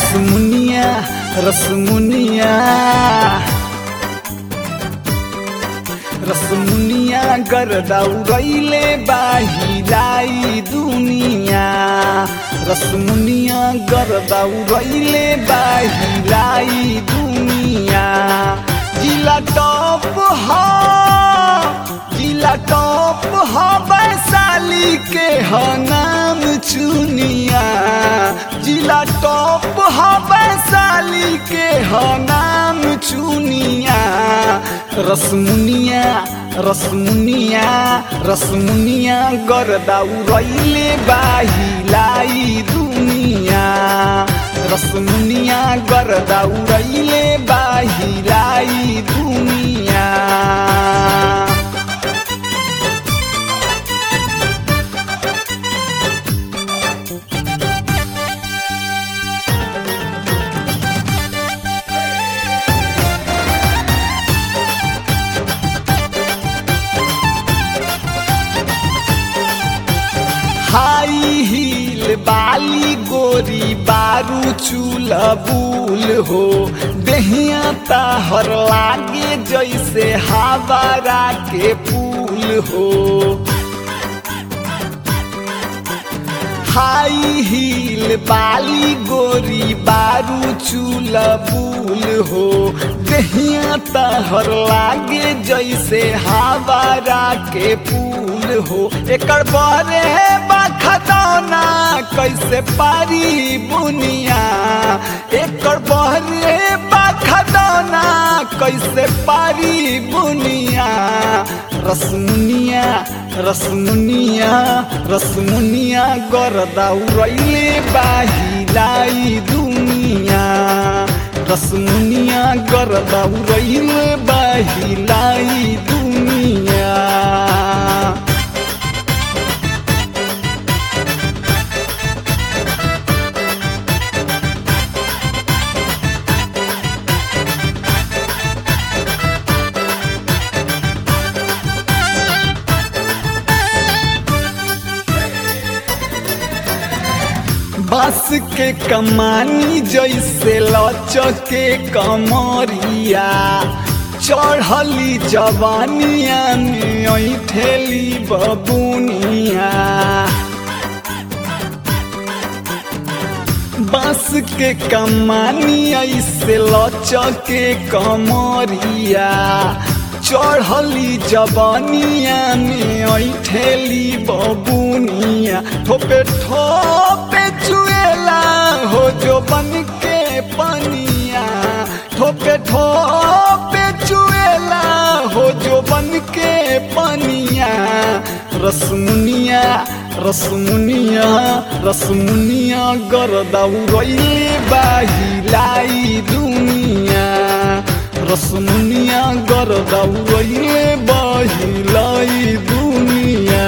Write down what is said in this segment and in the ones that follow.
रसमुनिया रसमुनिया रसमुनिया गर्दा उड़ैले बाहिलाई दुनिया रसमुनिया गर्दा उड़ैले बाहिलाई दुनिया जिला टॉप हा जिला टॉप हा वैशाली के ह नाम चुनिया जिला टॉप हा वैशाली के ह नाम चुनिया रसमुनिया रसमुनिया रसमुनिया गर्दा उड़ैले बाहिलाई दुनिया रसमुनिया गर्दा उड़ैले बाहिलाई दुनिया हाई हील बाली गोरी बारू चूल बुल हो दहिया ताहर लागे जैसे हावरा के पुल हो हाई हील बाली गोरी बारू चूल बुल हो दहिया तहर लागे जैसे हावरा के पुल हो एकर बरे बखतौना कैसे पारी बुनिया एकर बहरे बखतौना कैसे पारी बुनिया रसमुनिया रसमुनिया रसमुनिया गर्दा उड़ैले बाहिलाई दुनिया रसमुनिया गर्दा उड़ैले बाहिलाई दुनिया बांस के कमानी जैसे लचके कमरिया चढ़ली जवानिया में ऐठेली बबुनिया बांस के कमानी ऐसे लचके कमरिया चढ़ली जवानिया में ऐठेली बबुनिया ठोपे ठोपे चुएला हो जो बन के पनिया ठोपे ठोपे चुएला हो जो बन के पनिया रसमुनिया रसमुनिया रसमुनिया गर्दा उड़ैले बाहिलाई दुनिया रसमुनिया गर्दा उड़ैले बाहिलाई दुनिया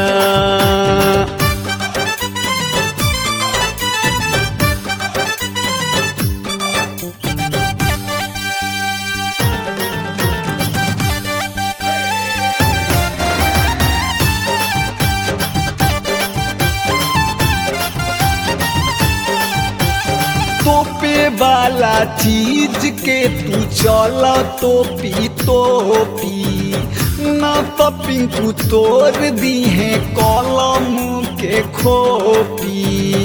तोपे वाला चीज के तू चल तोपी तोपी ना तो पिंकू तोड़ दी है कलम के खोपी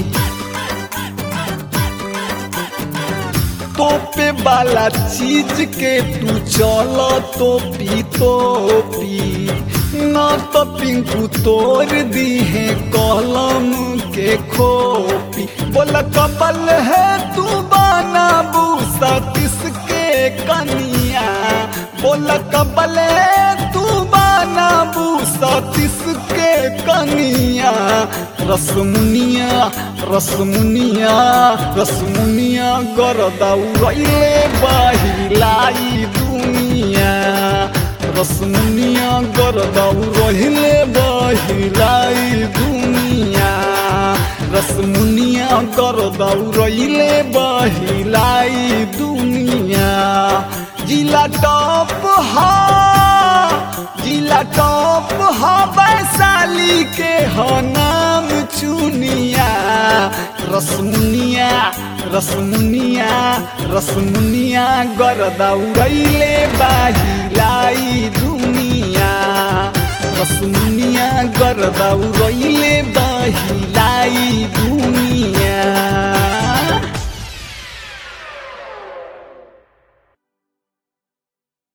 तोपे वाला चीज के तू चल तोपी तोपी ना तो पिंकू तोड़ दी है कलम के खोपी बोला कपल है तू बाना बूसा किसके कनिया बोला कपल है तू बाना बूसा किसके कनिया रसमुनिया रसमुनिया रसमुनिया गर्दा उड़ैले बाहिलाई दुनिया रसमुनिया गर्दा उड़ैले बाहिलाई दुनिया रसमुनिया गर्दा उड़ैले बाहिलाई दुनिया जिला टॉप हा जिला टॉप हा वैशाली के ह नाम चुनिया रसमुनिया रसमुनिया रसमुनिया गरदा उड़ैले बाहिलाई दुनिया रसमुनिया गरदा उड़ैले बाहिलाई दुनिया